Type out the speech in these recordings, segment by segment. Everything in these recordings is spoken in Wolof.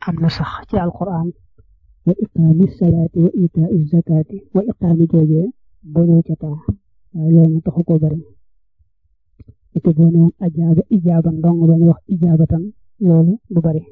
am na sax ci alquran wa iqaami salaati wa itaa zakaati wa iqaami joojee boñoo ca taa waaye loolu taxu ko bari te boo ne woon ajaaba ijaaban dong ba ñu wax ijaabatan loolu du bari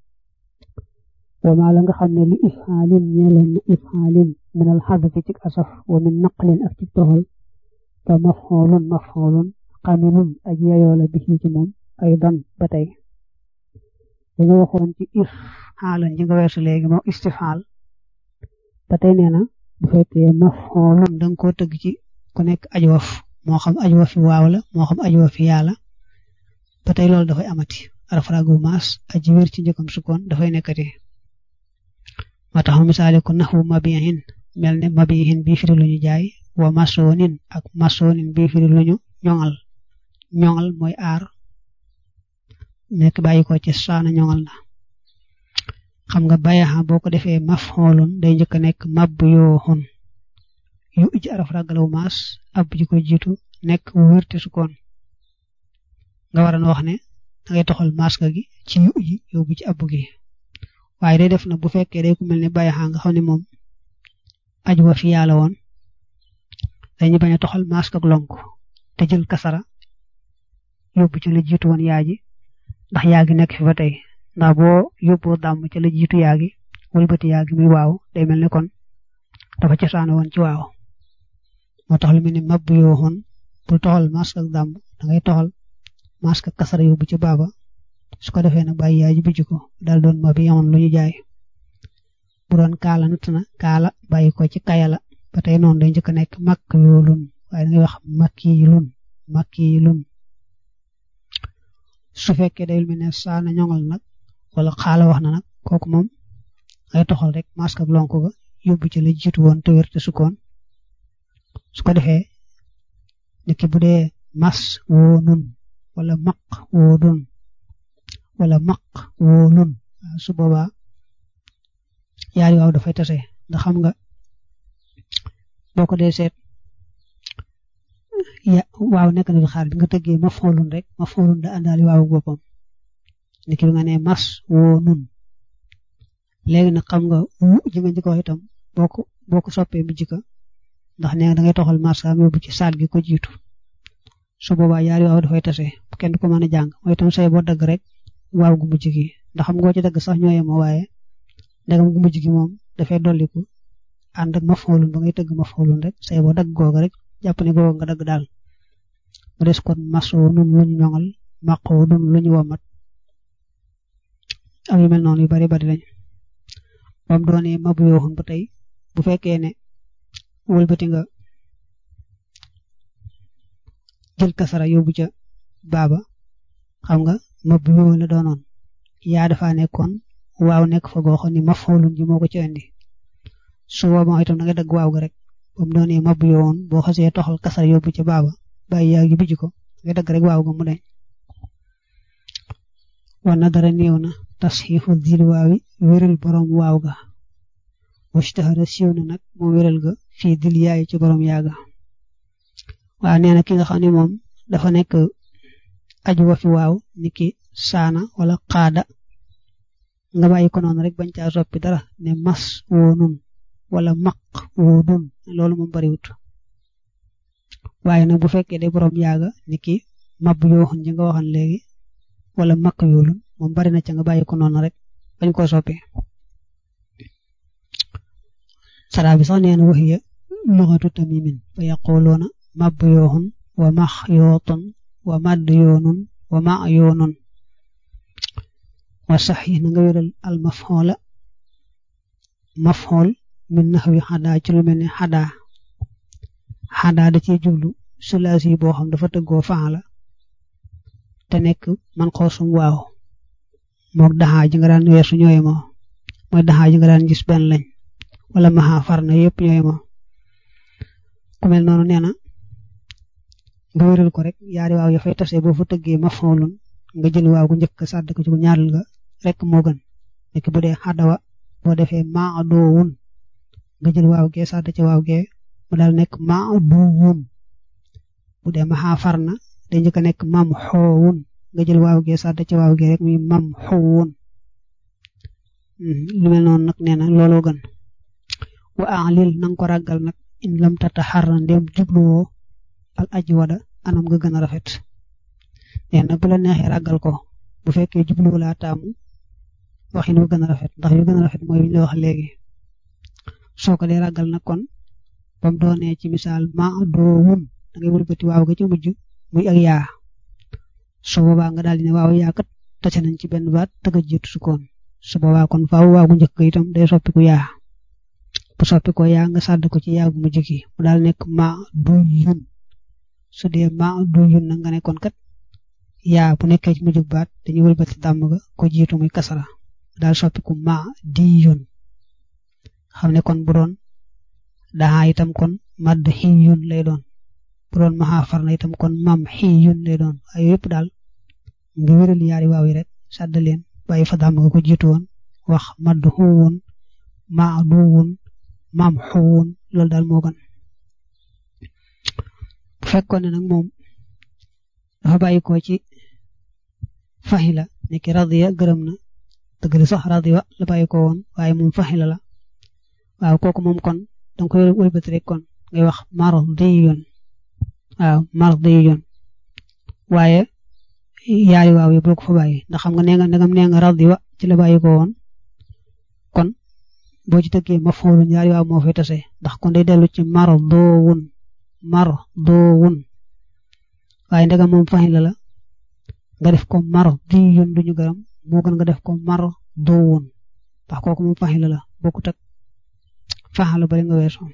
wa maa la nga xam ne li ifxaalin ñeeloon na ifxaalin min al xadafi ci asaf wa min naqlin ak ci toxal fa mafxoolun mafxoolun xamilun aj yeyoo la bi ci moom ay dan ba tey dañu waxoon ci ifxaalan ji nga weesu léegi moo istifaal ba tey nee na bu fekkee mafxoolun danga koo tëgg ci ku nekk aj waf moo xam aj wafi waaw la moo xam aj wafi yaa la ba tey loolu dafay amati arafragu maas aji wér ci njëkkam sukkoon dafay nekkati moo tax misaale ko naxwu mabihin mel ne mabihin bii firi lu ñu jaay wa masonin ak masonin bii firi lu ñu ñoŋal ñoŋal mooy aar nekk bàyyi ko ci saana ñoŋal na xam nga bayaxa boo ko defee mafxoolun day njëkk a nekk mab yooxun yu ij araf ragalaw maas ab ji ko jiitu nekk wérte sukkoon nga war a wax ne dangay toxal maska gi ci yu ji yóbbu ci ab gi waaye day def na bu fekkee day ku mel ne bayaxa nga xam ne moom aju wa fi yàlla woon dañu bañ a toxal maska ak lonk te jël kasara yóbbu ci la jiitu woon yaa ji ndax yaa gi nekk fi ba tey ndax boo yóbboo dàmm ca la jiitu yaa gi wëlbati yaa gi muy waaw day mel ne kon dafa cosaana woon ci waaw moo tax lu mel ni mab yoo xoon bul toxal mask ak dàmm da ngay toxal mask ak kasara yóbbu ci baaba su ko defee nag bàyyi yaay ji bijj ko daal doon mab yoon lu ñu jaay bu doon kaala natt na kaala bàyyi ko ci kayala ba tey noonu day njëkk a nekk makk yoolun waaye da ngay wax makkilun makkilun su fekkee day mel ne saana ñoŋal nag wala xaala wax na nag kooku moom ay toxal rek mask ak lonk ga yóbbu ci la jiitu woon te wér te sukkoon su ko defee niki bu dee mas woo nun wala maq woo dun wala maq woo nun su boobaa yaari waaw dafay tase ndax xam nga boo ko dee seet ya waaw nekk na fi xaar bi nga tëggee ma foolun rek ma foolun da àndaali waawu boppam niki bi nga ne mas woo nun léegi nag xam nga wu ji nga njëkk wax itam boo ko boo ko soppee bi jika ndax nee nga da ngay toxal maskaam yóbbu ci saal gi ko jiitu su boobaa yaari waaw dafay tase kenn du ko mën a jàng mooy itam say boo dagg rek waaw gu mujj gi ndax xam nga ci dagg sax ñoo yemoo waaye ndegam gu mujj gi moom dafay dolliku ànd ak ma foolun ba ngay tëgg ma foolun rek say boo dagg googa rek jàpp ne googa nga dagg daal mu des kon masoo nun lu ñu ñoŋal maqoo nun lu ñu womat ak yu mel noonu yu bari bari lañ bam doonee mabu yooxun ba tey bu fekkee ne wëlbati nga jël kasara yóbbu ca baaba xam nga mabu yoo la doonoon yaa dafa nekkoon waaw nekk fa goo xam ne ma foolun ji moo ko ci indi su boobaa itam da nga dagg waaw ga rek bam doonee mabu yoowoon boo xasee toxal kasara yóbbu ca baaba bàyyi yaa gi bijj ko nga dagg rek waaw ga mu deñ wa nadara néew na tasxiixu dil waawi wéral borom waaw ga washtahara siiw na nag moo wéral ga fii dil yaay ci borom yaaga waaw nee na ki nga xam ne moom dafa nekk aju wa fi waaw niki saana wala xaada nga bàyyi ko noonu rek bañ caa soppi dara ne mas woo nun wala maq woo dun loolu moom bariwut waaye nag bu fekkee day borom yaaga niki mab yoo xam ji nga waxan léegi wala makk yoolun moom bari na ca nga bàyyi ko noonu rek bañ koo soppi saraa bi sax nee na waxiya luxatu tamimin fa yaquluuna mab yooxun wa max yootun wa madd yoonun wa ma yoonun wa sax yi na nga wéral al mafxoola mafxool min naxwi xadaa ci lu mel ne xadaa xadaa da ciy jublu sulaasi yi boo xam dafa tëggoo faala te nekk man xoosum waaw mook daxaa ji nga daan weesu ñooy moo mooy daxaa ji nga daan gis benn lañ wala maxa far na yëpp ñooy moo ku mel noonu nee na nga wéral ko rek yaari waaw ya fay tase boo fa tëggee ma foolun nga jël waaw gu njëkk sàdd ko ci bu ñaareel nga rek moo gën nekk bu dee xadawa boo defee maa doowun nga jël waaw gee sàdd ci waaw gee mu daal nekk maa duwun bu dee maxa far na day njëkk a nekk mam xoowun nga jël waaw gee sàdd ci waaw gee rek muy mam xoowun lu mel noonu nag nee na looloo gën wa alil nanga ko ràggal nag in lam tata xarra ndem jubluwoo al aji wada anam nga gën a rafet nee na bu la neexee ràggal ko bu fekkee jubluwu laa taamu waxin wu gën a rafet ndax yu gën a rafet mooy li ñu la wax léegi soo ko dee ràggal nag kon ba mu doonee ci misaal ma doo wun da ngay wëlbati waaw ga ci mujj muy ak yaa su boobaa nga daal di ne waaw yaa kat tase nañ ci benn baat tëgg a jiitu sukkoon su boobaa kon faaw waaw gu njëkk itam day soppiku yaa bu soppikoo yaa nga sàdd ko ci yaa gu mujj gi mu daal nekk ma du yun su dee ma du yun na nga ne kon kat yaa bu nekkee ci mujj baat dañuy wëlbati dàmm ga ko jiitu muy kasara daal soppiku ma di yun xam ne kon bu doon daa itam kon madd xiyun lay doon bu doon maxaa far na itam kon mam xiyun lay doon ay yëpp daal nga wéral yaari waaw yi rek sàdd leen bàyyi fa dàmm nga ko jiitu woon wax madd xuwun ma duwun mam xuwun loolu daal moo gën bu fekkoon ne nag moom dafa bàyyi ko ci faxila nekki radiya gërëm na dëgg la sax radiya la bàyyi ko woon waaye moom faxila la waaw kooku moom kon danga koy wëlbati rek kon ngay wax mardiyun waaw mardiyun waaye yaari waaw yi bul ko fa bàyyi ndax xam nga nee nga ndegam nee nga radiya ci la bàyyi ko woon kon boo ci tëggee maf'ulun yaari waaw moo fay tase ndax kon day dellu ci mardowun mardowun waaye ndegam moom faxila la nga def ko mardiyun duñu gërëm moo gën nga def ko mardowun ndax kooku moom faxila la bokkut ak faxala bari nga weesu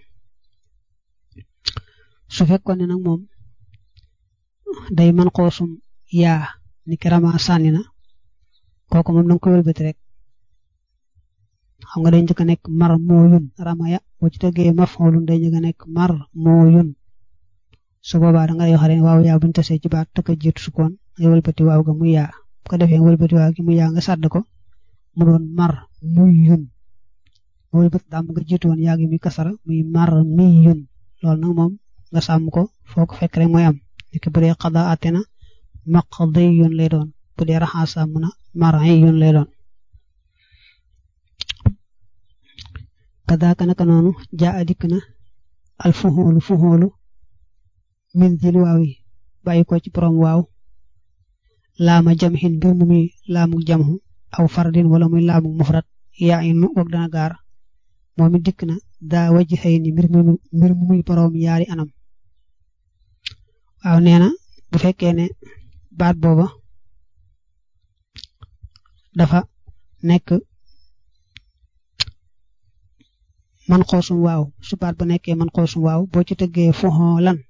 su fekkoon ne nag moom day man xoosum yaa ni ki rama sànni na kooku moom danga koy wëlbati rek xam nga day njëkk a nekk mar moo yun rama ya boo ci tëggee maf'ulun day njëkk a nekk mar moo yun su boobaa da nga lay wax rek waaw yaa buñu tasee ci baat tëkk a jiitu sukkoon ngay wëlbati waaw ga muy yaa bu ko defee nga wëlbati waaw gi muy yaa nga sàdd ko mu doon mar muy yun mooy bët dàmm nga jiitu woon yaa ngi mi kasara muy mar mi yun loolu nag moom nga sàmm ko foo ko fekk rek mooy am nekk bu dee xada àtte na maqdi yun lay doon bu dee raxaa sàmm na mari yun lay doon kadaaka naka noonu jaa a dikk na al fuxoolu fuxoolu min dil waaw yi bàyyi ko ci borom waaw laama jamxin mbir mu muy laamu jamxu aw fardin wala muy laamu mufrat yaa inu wag dana gaar moom it dikk na daa wajj xëy ni mbir mu mbir mu muy boroom yaari anam waaw nee na bu fekkee ne baat booba dafa nekk man xoosum waaw su baat ba nekkee man xoosum waaw boo ci tëggee fuxoolan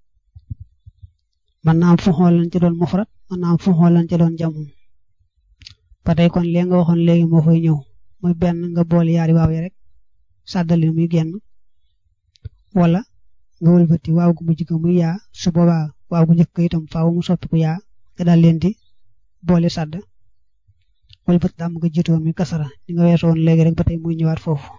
man naa am fuxoolan ci doon mufrat man naa am fuxoolan ci doon jamu ba tey kon lee nga waxoon léegi moo fay ñëw muy benn nga boole yaari waaw yi rek sàddali muy génn wala nga wëlbati waaw gu mujj ga muy yaa su boobaa waaw gu njëkk itam faaw mu soppiku yaa nga daal leen di boole sàdd wëlbati daam nga jiitu woon muy kasara di nga weesu woon léegi rek ba tey muy ñëwaat foofu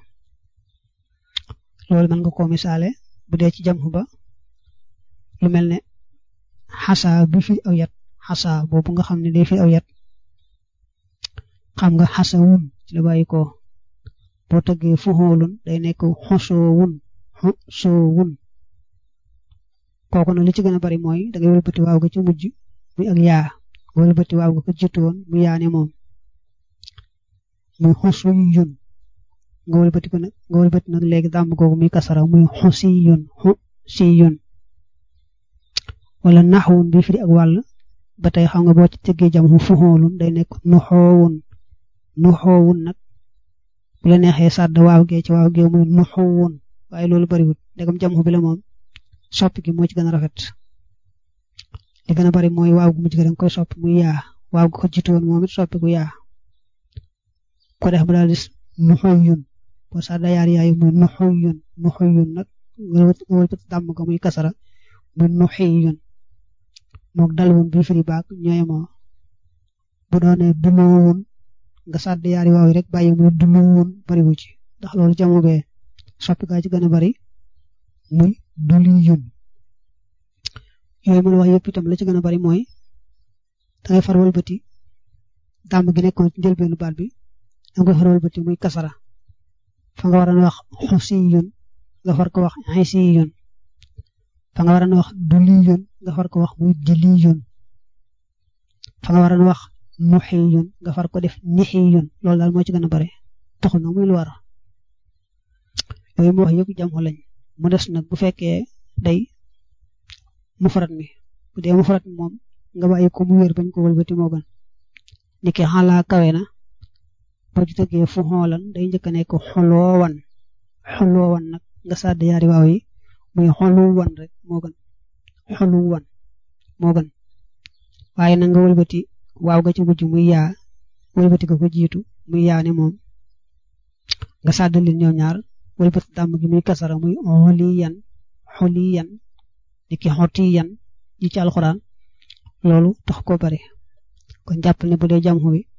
loolu mën nga koo misaale bu dee ci jam ba lu mel ne xasa bi fi aw yat xasa boobu nga xam ne day fi aw yat xam nga xasa wun ci la bàyyi ko boo tëggee fuxoolun day nekk xosoo wun xosoo wun kooku nag li ci gën a bari mooy da ngay wëlbati waaw ga ci mujj muy ak yaa nga wëlbati waaw ga ko jiitu woon mu yaane moom muy xosu yun nga wëlbati ko nag nga wëlbati nag léegi dàmm googu muy kasara muy xosi yun xosi yun wala naxwun bi firi ak wàll ba tey xam nga boo ci tëggee jam xu fuxoolun day nekk nuxoowun nuxoowun nag bu la neexee sàdd waaw gee ci waaw gee muy nuxoowun waaye loolu bariwut ndegam jam xu bi la moom soppi gi moo ci gën a rafet li gën a bari mooy waaw gu mujj ga danga koy soppi muy yaa waaw gu ko jiitu woon moom it soppi gu yaa ko def ba daal di nuxoowun boo sàdda yaar yaayu muy nuxoowun nuxoowun nag nga wëlbati dàmm ko muy kasara muy nuxiyun mook dal woon bi firi baak ñooy moo bu doonee dumuwun nga sàdd yaari waaw yi rek bàyyi muy dumuwun bariwu ci ndax loolu jamu bee soppi gaa ci gën a bari muy duliyun yooyu mën a wax yëpp itam la ci gën a bari mooy dangay far wëlbati dàmm gi nekkoon ci njëlbeenu baat bi da nga xaral bëti muy kasara fa nga waroon wax xusiyun nga far ko wax xisiyun fa nga waroon wax duliyun nga far ko wax muy diliyun fa nga waroon wax muxiyun nga far ko def nixiyun loolu daal moo ci gën a bare taxul nag muy lu war yooyu mu wax yëpp jamxu lañ mu des nag bu fekkee day mufrad mi bu dee mufrad mi moom nga bàyyi ko mu wér bañ ko wëlbati moo gën ni ki xalaa kawe na boo ci tëggee fu xoolan day njëkk a nekk xoloowan xoloowan nag nga sàdd yaari waaw yi muy xoluwan rek moo gën xoluwan moo gën waaye nag nga wëlbati waaw ga ci mujj muy yaa wëlbati ko ko jiitu muy yaa ne moom nga sàdd leen ñoom ñaar wëlbati dàmm gi muy kasara muy xoliyan xoliyan ni ki xotiyan yi ci alxuraan loolu tax ko bari kon jàppal ne bu dee jamxu wi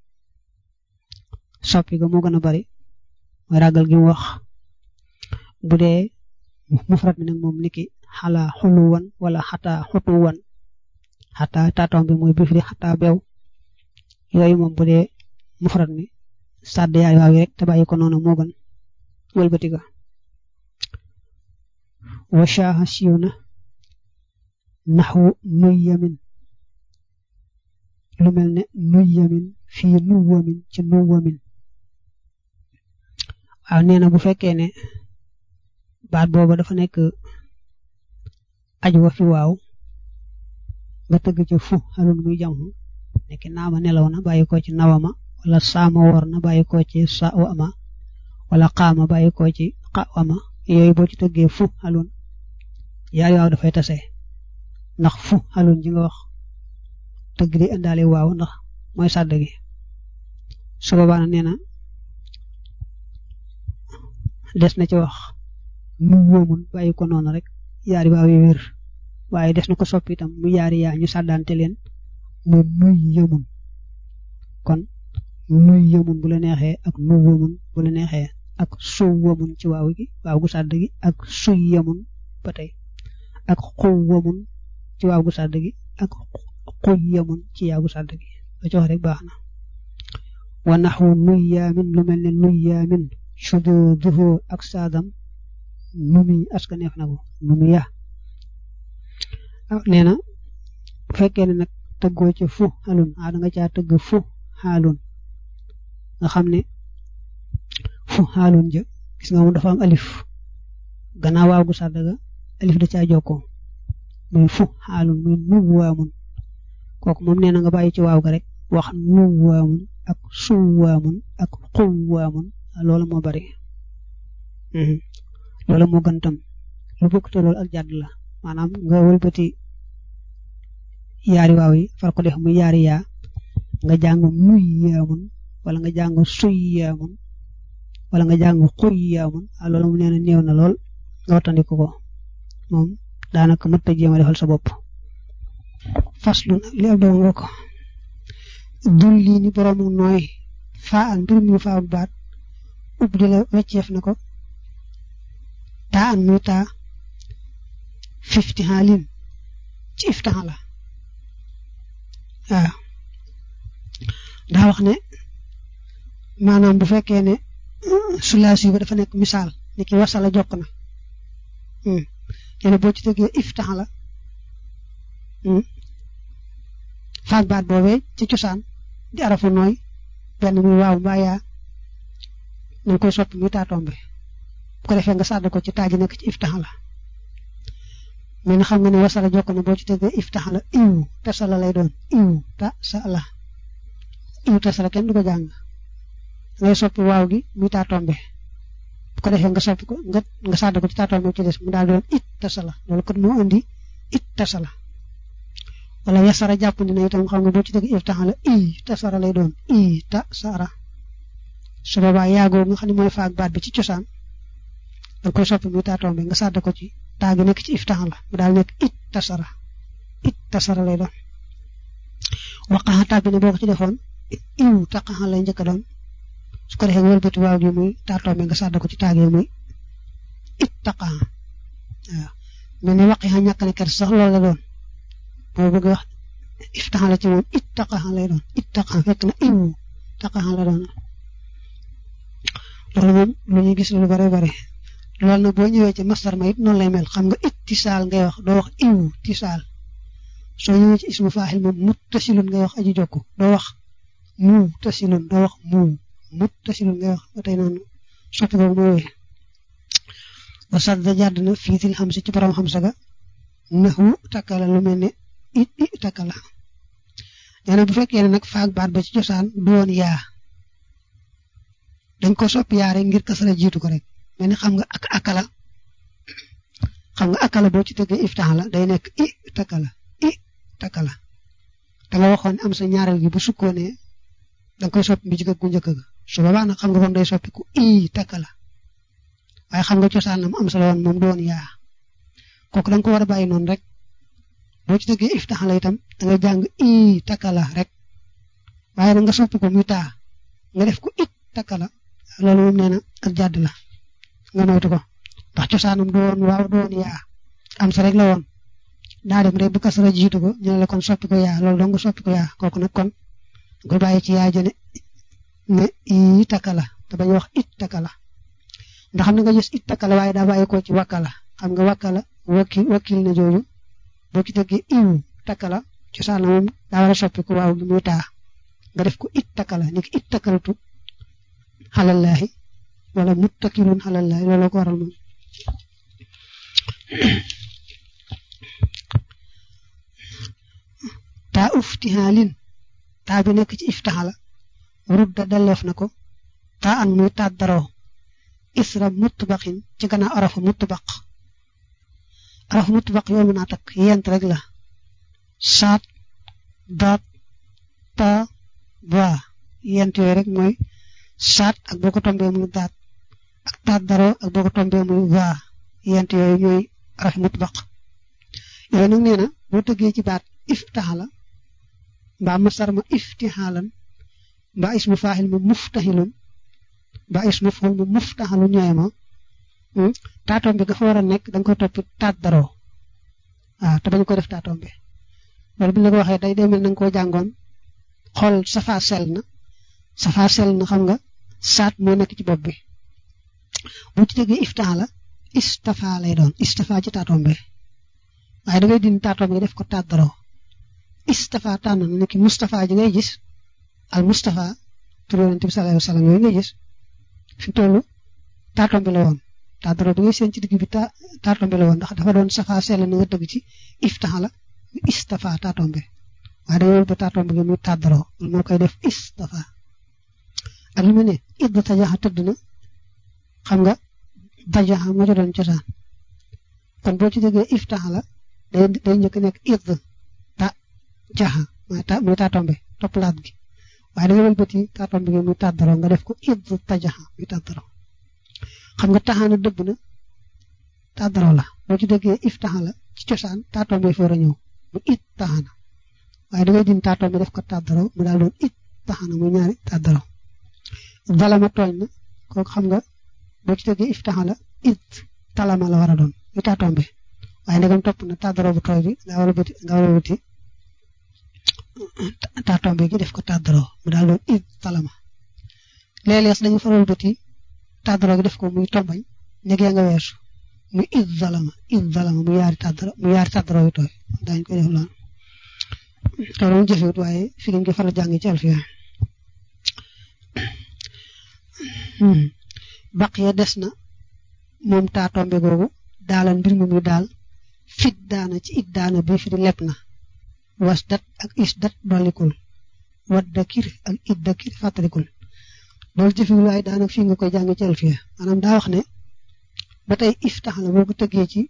soppi ga moo gën a bari mooy ragal gi mu wax bu dee mufrad mi nag moom niki xalaa xuluwan wala xataa xutuwan xataa taatoom bi mooy bifri xataa beew yooyu moom bu dee mufrad mi sàdd yaay waaw yi rek te bàyyi ko noonu moo gën wëlbati ga wa shaaha siiw na naxwu nuy yamin lu mel ne nuy yamin fii nu wamin ci nu wamin waaw nee na bu fekkee ne baat booba dafa nekk aj wa fi waaw nga tëgg ci fu xalun muy jamxu nekki naama nelaw na bàyyi ko ci nawama wala saama wor na bàyyi ko ci sa wama wala xaama bàyyi ko ci xawama yooyu boo ci tëggee fu xalun yaari waaw dafay tase ndax fu xalun ji nga wax tëgg di indaale waaw ndax mooy sàdd gi su boobaa na nee na des na ci wax nu wóomun bàyyi ko noonu rek yaari waaw yi wér waaye des na ko soppi itam mu yaari yaa ñu sàddante leen mu nuy yëmun kon nuy yëmun bu la neexee ak nu wóomun bu la neexee ak suw wóomun ci waaw gi waaw gu sàdd gi ak suy yëmun ba tey ak xuw wóomun ci waaw gu sàdd gi ak xuy yëmun ci yaa gu sàdd gi la ci wax rek baax na wa naxwu nuy yaamin lu mel ne nuy yaamin sududuhu ak saadam nu muy askaneef na ko nu mu ya nee na bu fekkee ne nag tëggoo ci fu xalun a da nga caa tëgg fu xaalun nga xam ne fu xaalun ja gis nga moom dafa am alif gannaaw waaw gu sàdd ga alif da caa jokkoo muy fu xaalun muy nu waamun kooku moom nee na nga bàyyi ci waaw ga rek wax nu waamun ak suw waamun ak xuw waamun loolu moo bari loolu moo gën tam lu bokk te loolu ak jàdd la maanaam nga wëlbati yaari waaw yi far ko def muy yaari yaa nga jàng nuy yaamun wala nga jàng suy yaamun wala nga jàng xuy yaamun a loolu mu nee na néew na lool nga wattandiku ko moom daanaka mëtta jéem a defal sa bopp faslu li ab doom nga ko dul lii ni boroomu nooy faa an mbir mi faa baat ub di la wecceef na ko taa an muy taa fifti xaalin ci iftaxa la waaw daa wax ne maanaam bu fekkee ne sulaasi ba dafa nekk misaal ni ki wasala jokk na yene boo ci tëggee iftaxa la faag baat boobee ci cosaan di arafu nooy benn muy waaw mbaa yaa nañ koy soppi muy taatombe bu ko defee nga sàdd ko ci taaji nekk ci iftaxa la mais xam nga ne wasala jokk na boo ci tëggee iftaxa la iw tasala lay doon iw ta sa la iw tasala kenn du ko jàng ngay soppi waaw gi muy taatombe bu ko defee nga soppi ko nga nga sàdd ko ci taatombe ci des mu daal doon it tasala loolu kon moo indi it tasala wala yasara jàpp ni na itam xam nga boo ci tëggee iftaxa la i tasara lay doon i ta sara su boobaa yaagoo nga xam ne mooy faag baat bi ci cosaan da koy soppi muy taatombe nga sàdd ko ci taagi nekk ci iftax la mu daal nekk it tasara it tasara lay doon waqaxa tàbbi ne boo ko ci defoon iw taqaxa lay njëkk doon su ko defee wëlbati waaw gi muy taatombe nga sàdd ko ci taagi muy it taqaxa waaw mel ni waqixa ñàkk ne ker sax loolu la doon boo bëgg wax iftax la ci moom it taqaxa lay doon it taqaxa fekk na iw taqaxa la doon loolu moom lu ñuy gis lu bare bare loolu nag boo ñëwee ci masdar ma it noonu lay mel xam nga ittisaal ngay wax doo wax iwu tisaal soo ñëwee ci ismu faaxil moom muttasilun ngay wax aji jokku doo wax mu tasilun doo wax mu muttasilun ngay wax ba tey noonu soppi boobu mooy wéy wa sadda jàdd na fiitil xam si ci borom xam sa ga naxu takkala lu mel ne it i takkala nee na bu fekkee ne nag faag baat ba ci cosaan du woon yaa dañ ko soppi yaa rek ngir kasara jiitu ko rek mel ni xam nga ak akala xam nga akala boo ci tëggee iftax la day nekk i takkala i takkala da nga waxoon am sa ñaareel gi bu sukkoonee da nga koy soppi bi jëkk gu njëkk ga su boobaa nag xam nga kon day soppiku i takkala waaye xam nga cosaan la mu am sa la woon moom du woon yaa kooku da nga ko war a bàyyi noonu rek boo ci tëggee iftax la itam da nga jàng i takkala rek waaye nag nga soppi ko muy taa nga def ko it takkala loolu moom nee na ak jàdd la nga moytu ko ndax cosaanam du woon waaw du woon yaa am sa rek la woon daa dem rek bu kasara jiitu ko ñu ne la kon soppi ko yaa loolu dong nga soppi ko yaa kooku nag kon nga bàyyi ci yaa jëne ne i takkala te bañ wax it takkala ndax xam nga gis it takkala waaye daa bàyyi ko ci wakkala xam nga wakkala wakil wakil na jooju boo ci déggee iw takkala cosaan la moom daa war a soppi ko waaw bi muy taa nga def ko it takkala ni ki it takkalatu xalallaahi wala muttakilun xalallaahi looloo ko waral moom taa uftihaalin taa bi nekk ci iftaxala rudda dalleef na ko taa an muy taat daroo isra mutbaqin ci gannaaw arafu mutbaq arafu mutbaq yow mën naa takk yent rek la saat daat ta ba yent yooyu rek mooy saat ak boo ko tombee muy daat ak taat daroo ak boo ko tombee muy ba yent yooyu ñooy arafu mutbaq yooyu nag nee na boo tëggee ci baat iftaxala mbaa masar ma iftixaalan mbaa ismu faaxil ma muftaxilun mbaa ismu ful ma muftaxalun ñooy ma taatoom bi nga fa war a nekk da nga koy topp taat daroo waaw te bañ ko def taatoom bi loolu bi la ko waxee day demel na nga koo jàngoon xool safa sel na safa sel na xam nga saat moo nekk ci bopp bi bu ci déggee iftax la istafa lay doon istafa ci taatoom bi waaye da ngay dindi taatoom bi def ko taat daroo istafa tànn na ne ki Moustapha ji ngay gis al Moustapha tur yonent bi sallallahu alayhi wa sallam yooyu ngay gis fi tollu taatoom bi la woon taataro bi ngay seen ci digg bi ta taatoom bi la woon ndax dafa doon safa sell na nga dëgg ci iftax la istafa taatoom bi waaye da yool ba taatoom bi nga muy taataro moo koy def istafa ak lu mu ne id tajaxa tëdd na xam nga dajaxa moo ca doon cosaan kon boo ci déggee iftax la day day njëkk nekk id ta jaxa mooy ta muy taatoom bi topp laat gi waaye da nga wëlbati taatoom bi nga muy taataro nga def ko id tajaxa muy taataro xam nga taxaana dëbb na taataro la boo ci déggee if taxa la ci cosaan taatoom bi foor a ñëw mu it taxaana waaye da ngay din taatoom bi def ko taataro mu daal doon it taxaana muy ñaari taataro dalama tooñ na kooku xam nga boo ci déggee if taxa la it talama la war a doon muy taatoom bi waaye ndegam topp na taataro bu tooy bi nga war a bëti nga war a bëti taatoom bi gi def ko taataro mu daal doon it talama léeg-léeg dañu faral bëti tàddaro gi def ko muy tombañ negee nga weesu muy id zalama id zalama mu yaari tàddaro mu yaari tàddaro yu tooy daañu koy def loolu loolu moom jëfewut waaye fi ngeen ko faral jàng ci alfiya baq ya des na moom taa tombe googu daalan mbir mi muy daal fit daana ci it daana bi fi di lepp na was dat ak is dat dollikul wat dakir ak it dakir fàttalikul loolu jëfewul waaye daanaka fii nga koy jàng ci alfiya maanaam daa wax ne ba tey iftax la boo ko tëggee ci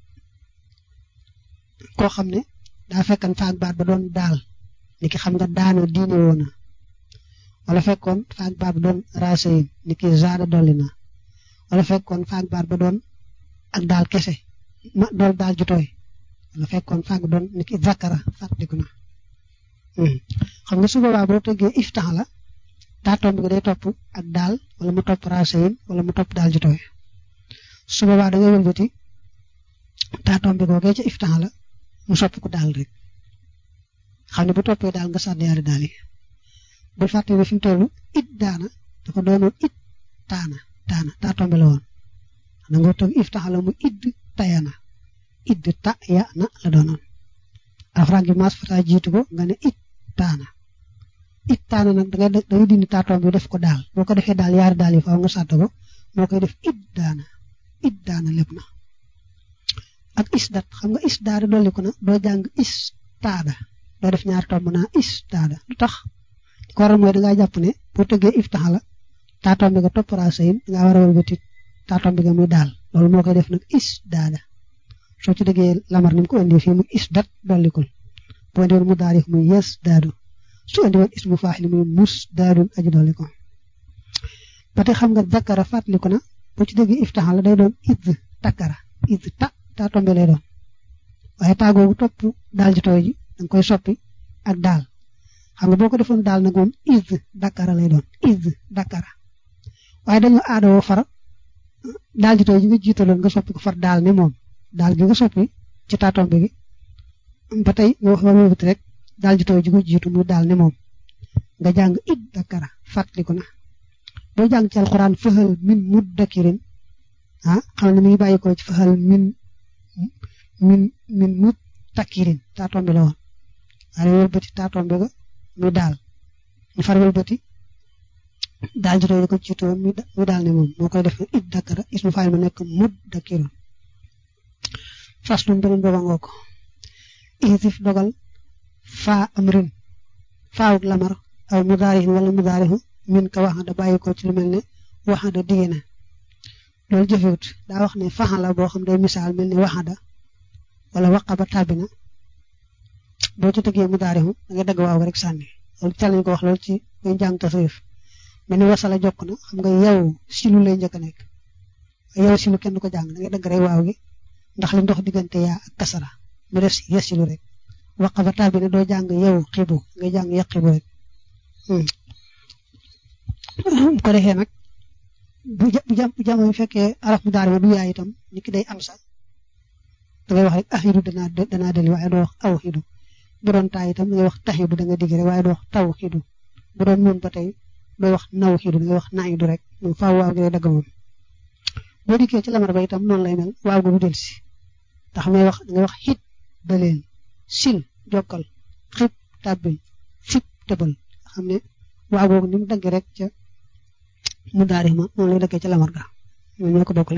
koo xam ne daa fekkan faak baat ba doon daal ni ki xam nga daana diine woona wala fekkoon faak baat ba doon raasayin ni ki zaada dolli na wala fekkoon faak baat ba doon ak daal kese ma dool daal ju tooy wala fekkoon faak ba doon ni ki zakara fàttaliku na xam nga su boobaa boo tëggee iftax la taatoom bi day topp ak daal wala mu topp raasayin wala mu topp daal ju tooy su boobaa da ngay wëlbati taatoom bi googee ca iftax la mu soppi ko daal rek xam ne bu toppee daal nga sànni yaari daal yi bu fàtte ne fi mu toll it daana dafa doonoon it taana taana taa tombe la woon na nga toog iftaxala mu idd tayana idd ta ya na la doonoon alxuraan gi maas fata jiitu ko nga ne it taana it taana nag da ngay da ngay dindi taa tombe def ko daal boo ko defee daal yaari daal yi faaw nga sàdd ko moo koy def it daana it daana lépp na ak isdat xam nga isdaada dolli ko na doo jàng istaada doo def ñaari tomb naa istaada lu tax ko waral mooy dangaa jàpp ne boo tëggee iftaxa la taa tomb nga toppara sayin dangaa war a wëlbati taa tomb nga muy daal loolu moo koy def nag isdaada soo ci dëggee lamar ni mu ko indi fii mu isdat dollikul boo indi woon mu daarif muy yes daadu su indi woon ismu faaxil muy mus daadun aji dolli ko ba tey xam nga zakara fàttaliku na boo ci dëggee iftaxa la day doon id takkara id ta taa tombe lay doon waaye taa googu topp daal ji tooy ji danga koy soppi ak daal xam nga boo ko defoon daal nag moom is dakara lay doon is dakara waaye dañoo aadawoo far daal ji tooy ji nga jiitaloon nga soppi ko far daal ne moom daal gi nga soppi ci taa tombe gi ba tey nga wax war wëbati rek daal ji tooy ji nga jiitu muy daal ne moom nga jàng it dakara fàttaliku na boo jàng ci alxuraan fëxal min muddakirin ah xam ne mi ngi bàyyi ko ci fëxal min min min mut takkirin taa tombe la woon waaye wëlbati taa tombe ga muy daal ñu far wëlbati daal ji tooy ko jiitu woon muy daal ne moom moo koy def it dakara ismu faayil ma nekk mut dakkirin fas lu beneen booba ngoo ko isif dogal faa am rin faawuk lamar aw mudaarihin wala mudaarihu min ka waxanda bàyyi ko ci lu mel ne waxanda digée na loolu jëfewut daa wax ne faxa la boo xam day misaal mel ne waxanda wala waqaba tàbbina boo ci tëggee mudaarihu da nga dagg waaw rek sànni loolu cal nañ ko wax loolu ci ngay jàng tasawuf mel ni wasala jokk na xam nga yow silu lay njëkk a nekk yow silu kenn du ko jàng da ngay dagg rek waaw gi ndax li ndox diggante yaa ak kasara mu des yesilu rek waqaba tàbbina doo jàng yow xibu ngay jàng yaqibu rek bu ko defee nag bu jam bu jamono fekkee araf mu daari ma du yaay itam ni ki day am sax da ngay wax rek axidu danaa danaa deli waaye doo wax aw xidu bu doon taay itam da ngay wax taxidu da nga digg rek waaye doo wax taw xidu bu doon noonu ba tey doo wax naw xidu da ngay wax naidu rek moom faaw waaw gi day dagg moom boo dikkee ci lamar ba itam noonu lay mel waaw gu du del si ndax may wax da ngay wax xit daleel sil jokkal xib tàbbil fip tëbal xam ne waaw googu ni mu dagg rek ca mu daari ma noonu lay daggee ca lamar ga ñoo ñoo ko bokkale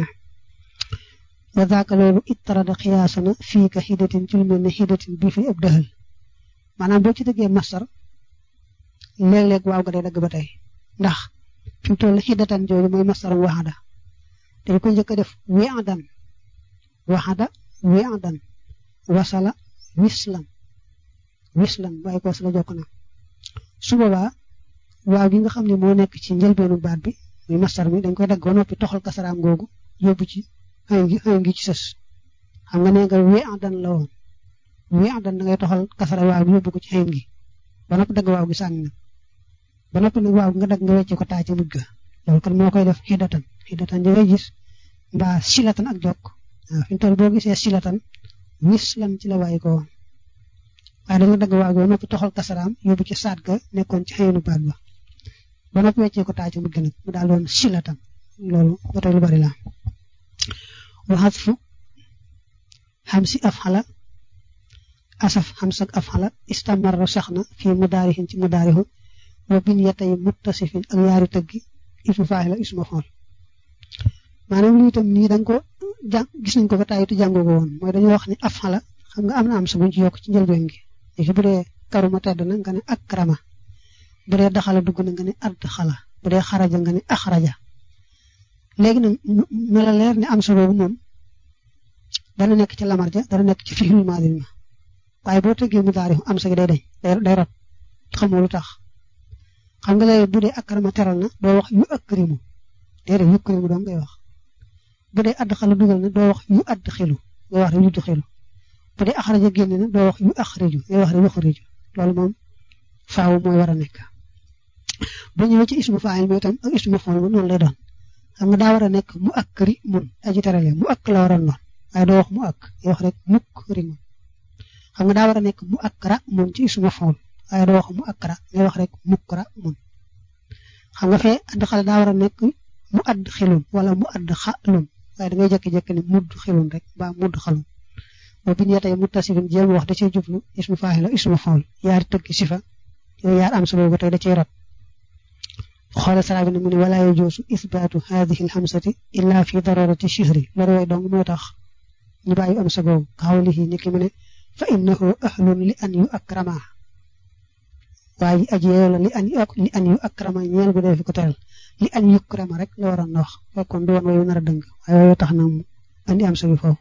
wa zaaka loolu ittarada xiyaasana fii ka xidatin ci lu mel ne xidatin bii fi ab dëxal maanaam boo ci dëggee masar léeg-léeg waaw ga day dagg ba tey ndax fi mu toll xidatan jooju mooy masaram waxada dañ ko njëkk a def wiadan waxada wiadan wasala wislan wislan waaye ko sala jokk na su boobaa waaw gi nga xam ne moo nekk ci njëlbeenu baat bi muy masar mi dañ koy dagg ba noppi toxal kasaraam googu yóbbu ci xëy ngi xëy ngi ci sës xam nga nee nga wee adan la woon wee adan da ngay toxal kasara waaw gi yóbbu ko ci xëy ngi ba noppi dagg waaw gi sànni nag ba noppi nag waaw nga dagg nga wecce ko taa ci mujj ga loolu kon moo koy def xidatan xidatan di ngay gis mbaa silatan ak jokk waaw fi mu toll boo gisee silatan wis lan ci la bàyyi ko woon waaye dañu dagg waaw gi ba noppi toxal kasaraam yóbbu ci saat ga nekkoon ci xëyinu baat ba ba noppi weccee ko taa ci mujj nag mu daal doon silatan loolu ba tey lu bari la waxat fu xam si af xala asaf xam sak af xala istamarra sax na fii mudaarixin ci mudaarixu wa bin yatay muttasifin ak yaari tëggi ismu faa'il la ismu xool maanaam lii itam nii da nga ko jàng gis nañ ko ba tàyyi te jàngoo ko woon mooy dañuy wax ni af xala xam nga am na am sa buñ ci yokk ci njëlbeen gi léegi bu dee karuma tedd na nga ne ak karama bu dee daxala dugg na nga ne add xala bu dee xaraja nga ne axraja léegi nag na la leer ne am sa boobu moom dana nekk ci lamar ja dana nekk ci fi'il maadi ma waaye boo tëggee mu daari am sa gi day dañ day rot xamoo lu tax xam nga léegi bu dee akarama teral na doo wax yu akrimu déedéet yu akrimu doo ngay wax bu dee add xala dugal na doo wax yu add xilu ngay wax rek yu du xilu bu dee axraja génn na doo wax yu axriju ngay wax rek yu axriju loolu moom faaw mooy war a nekk bu ñëwee ci ismu faayil mi itam ak ismu fool ma noonu lay doon xam nga daa war a nekk mu akkri mun aji terale mu akk la waroon doon waaye doo wax mu akk ngay wax rek mukk ri mun xam nga daa war a nekk mu akkra mun ci ismu fool waaye doo wax mu akkra ngay wax rek mukkra mun xam nga fee ànd xale daa war a nekk mu add xilun wala mu add xalun waaye da ngay jékki-jékki ne mudd xilun rek ba mudd xalun boo bindee tey muttasifin jéem wax da cay jublu ismu faa'il la ismu faa'il yaari tëggi sifa yooyu yaar am sa boobu tey da cay rot xoolal sara bi ne mu ne wala yajuusu isbaatu haadihi alhamsati illa fi darurati shihri loolu way dong moo tax ñu bàyyi am sa boobu xawlihi ni ki mu ne fa innahu ahlun li an yu akrama waaye aji yeeyo la li an li an yu akrama ñeel gu dee fi ko teral li an yukrama rek la waroon na wax fekkoon du woon wayu nar a dëng waaye wayu tax na mu andi am sa bi foofu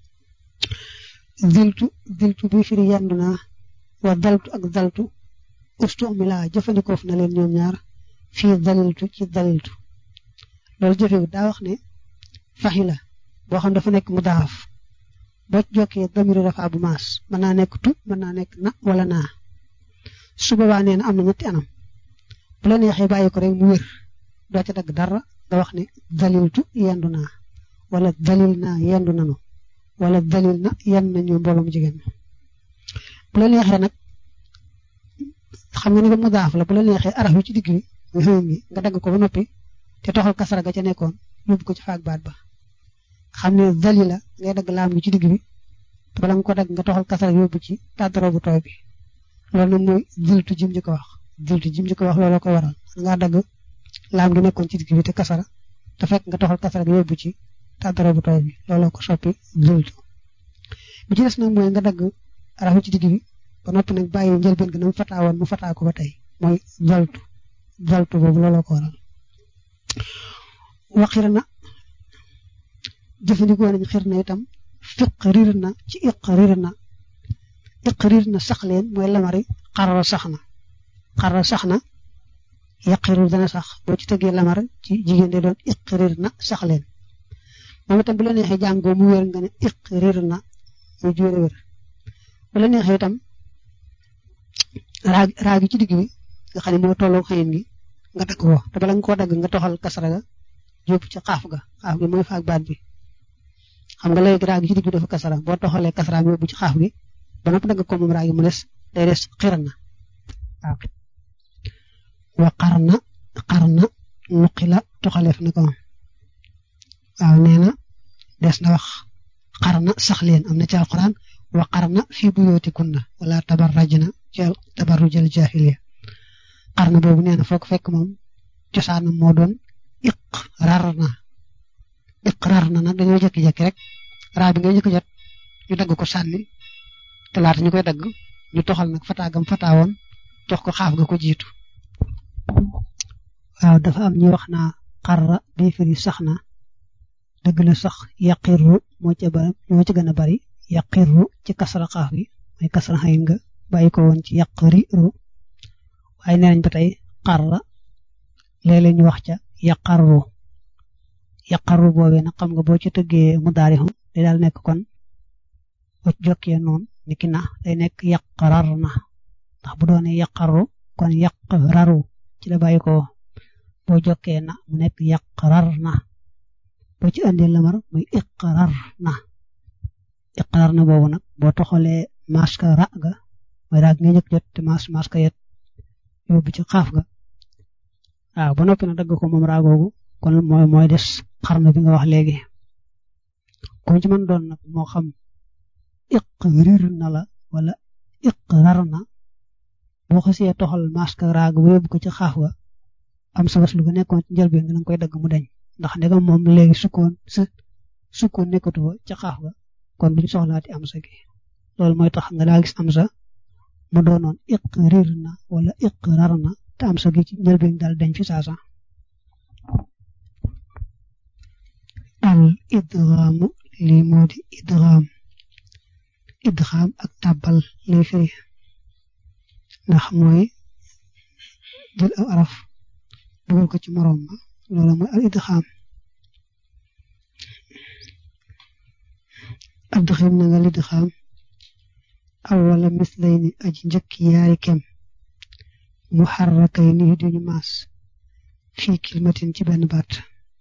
ziltu ziltu bi firi yandu naa wa daltu ak daltu ustu mi laa jëfandikoof na leen ñoom ñaar fii daliltu ci daliltu loolu jëfewu daa wax ne faxi la boo xam dafa nekk mu daaf boo jokkee damiru dafa bu maas mën naa nekk tu mën naa nekk na wala naa su boobaa nee na am na ñetti anam bu la neexee bàyyi ko rek mu wér doo ca dagg dara nga wax ne daliltu yendu naa wala dalil naa yendu nanu wala dalil na yenn nañu mbooloom jigéen bu la neexee nag xam nga ni ko mu daaf la bu la neexee araf yu ci digg bi muy xëy gi nga dagg ko ba noppi te toxal kasara ga ca nekkoon yóbbu ko ci faak baat ba xam ne dalila ngay dagg laam gi ci digg bi te bala nga ko dagg nga toxal kasara yóbbu ci tàddaro bu tooy bi loolu nag mooy diltu jim ji ko wax diltu jim ji ko wax looloo ko waral nga dagg laam gi nekkoon ci digg bi te kasara te fekk nga toxal kasara ga yóbbu ci tàddaro bu tooy bi looloo ko soppi diltu bi ci des nag mooy nga dagg araf ci digg bi ba noppi nag bàyyi njëlbeen gi na mu fataa woon mu fataa ko ba tey mooy daltu daltu boobu looloo ko waral waxir na jëfandikoo nañ xir na itam fiq rir na ci iq rir na iq rir na sax leen mooy lamari xarala sax na xarala sax na yaqiru dana sax boo ci tëggee lamar ci jigéen de doon iq rir na sax leen moom itam bu la neexee jàngoo mu wér nga ne iq rir na muy jóore wér bu la neexee itam raag raagi ci digg bi nga xam ne moo tolloo xëyin gi nga dagg ko te bala nga koo dagg nga toxal kasara ga yóbbu ci xaaf ga xaaf gi mooy faak baat bi xam nga léegi raagi ci digg bi dafa kasara boo toxalee kasara yóbbu ci xaaf gi ba noppi dagg ko moom raagi mu des day des xir na waaw wa xar na xar na nuqi la toxaleef na ko waaw nee na des na wax xar na sax leen am na ci alquran wa xar na fii buyootikunna wala tabarrajna ci tabarrujal jahiliya xar na boobu nee na foog fekk moom cosaanam moo doon iqrar na iqrar na nag dañoo jékki-jékki rek raa bi nga njëkk jot ñu dagg ko sànni te laata ñu koy dagg ñu toxal nag fataagam fataawoon jox ko xaaf ga ko jiitu waaw dafa am ñu wax naa xarra bii firi sax na dëgg la sax yaqirru moo ca ba moo ci gën a bari yaqirru ci kasra xaaf gi mooy kasra xayin nga bàyyi ko woon ci yaqriru waaye nee nañ ba tey xarra léeg-léeg ñu wax ca yaqarru yaqarru boobee nag xam nga boo ci tëggee mu daarixu day daal nekk kon boo ci jokkee noonu niki na day nekk yaqrar na ndax bu doonee yaqarru kon yaqraru ci la bàyyi ko boo jokkee na mu nekk yaqrar na boo ci andee lamar muy iqrar na iqrar na boobu nag boo toxalee maska ra ga mooy raag nga njëkk jot te mas maska yet yóbbu ci xaaf ga waaw ba noppi na dagg ko moom raagoogu kon mooy mooy des xarna bi nga wax léegi ku ci mën doon nag moo xam iqrir na la wala iqrar na boo xasee toxal maska raag ba yóbbu ko ci xaaf ga am sa was lu ga nekkoon ci njëlbeen nga koy dagg mu deñ ndax ndegam moom léegi sukkoon sa sukkoon nekkatu fa ca xaaf ga kon duñ soxlaati am sa gi loolu mooy tax nga daa gis am sa mu doonoon iqrir na wala iqrar na te am sa gi ci njëlbeen daal dañ fi saasa al idghaamu lii moo di idghaam idghaam ak tàbbal lay firi ndax mooy jël aw araf dugal ko ci moroom ma loolu mooy al idgham adxim na nga lidgham awwala mislayni aji njëkk yaari kem muharrakay ni duñu maas fii kilmatin ci benn baat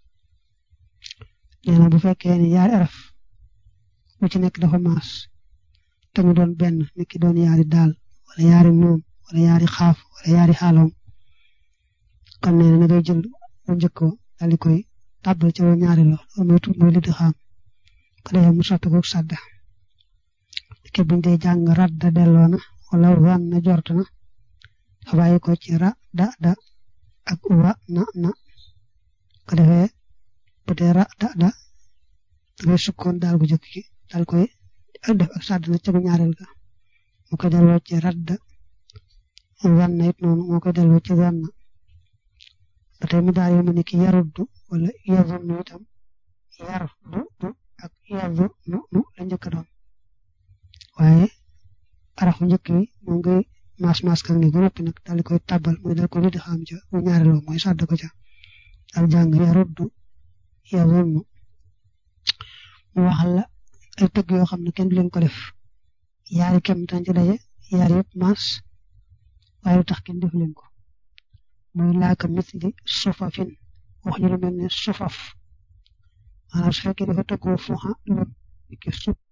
nee na bu fekkee ne yaari araf bu ci nekk dafa maas te mu doon benn niki doon yaari daal wala yaari nuun wala yaari xaaf wala yaari xaaloom kon nee na ngay jël bu njëkk daal di koy tàbbal ci ñaari lo mooy mooy li di xam ko defee mu sotti ko sàdda ke buñ dee jàng radda delloo na wala wan na jort na fa bàyyi ko ci ra da da ak wa na na ko defee bu dee ra da da dangay sukkoon daal gu jëkk gi daal koy def ak sàdd na ca bu ñaareel ga mu koy delloo ci radda wan na it noonu moo koy delloo ci wan na ba tey mu daal mu ne ki yaruddu wala yazunnu itam yar du du ak yazu nu nu la njëkk a doon waaye arafu njëkk wi moo ngay maas maas kan ni ba noppi nag daal di koy tàbbal mooy dal ko li di xam ca bu ñaareloo mooy sàdd ko ca al jàng yaruddu yazunnu mu waxal la ay tëgg yoo xam ne kenn du leen ko def yaari kem tan ci daje yaari yëpp maas waaye lu tax kenn def leen ko mooy laaka misli sufafin wax ñu lu mel ne sufaf maanaam su fekkee dafa tëggoo fuuxa lool ki suf